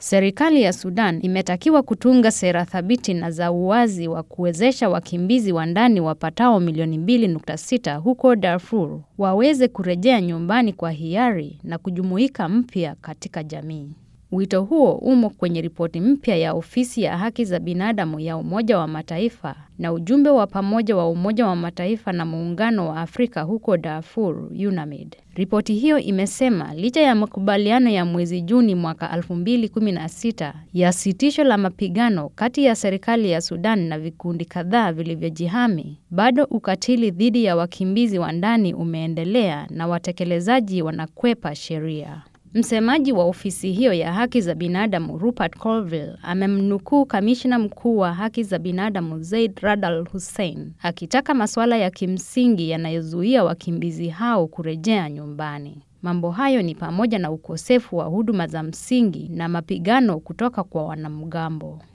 Serikali ya Sudan imetakiwa kutunga sera thabiti na za uwazi wa kuwezesha wakimbizi wa ndani wapatao milioni 2.6 huko Darfur waweze kurejea nyumbani kwa hiari na kujumuika mpya katika jamii. Wito huo umo kwenye ripoti mpya ya ofisi ya haki za binadamu ya Umoja wa Mataifa na ujumbe wa pamoja wa Umoja wa Mataifa na Muungano wa Afrika huko Darfur, UNAMID. Ripoti hiyo imesema licha ya makubaliano ya mwezi Juni mwaka 2016 ya sitisho la mapigano kati ya serikali ya Sudan na vikundi kadhaa vilivyojihami, bado ukatili dhidi ya wakimbizi wa ndani umeendelea na watekelezaji wanakwepa sheria. Msemaji wa ofisi hiyo ya haki za binadamu Rupert Colville amemnukuu kamishna mkuu wa haki za binadamu Zaid Rad Al Hussein akitaka masuala ya kimsingi yanayozuia wakimbizi hao kurejea nyumbani. Mambo hayo ni pamoja na ukosefu wa huduma za msingi na mapigano kutoka kwa wanamgambo.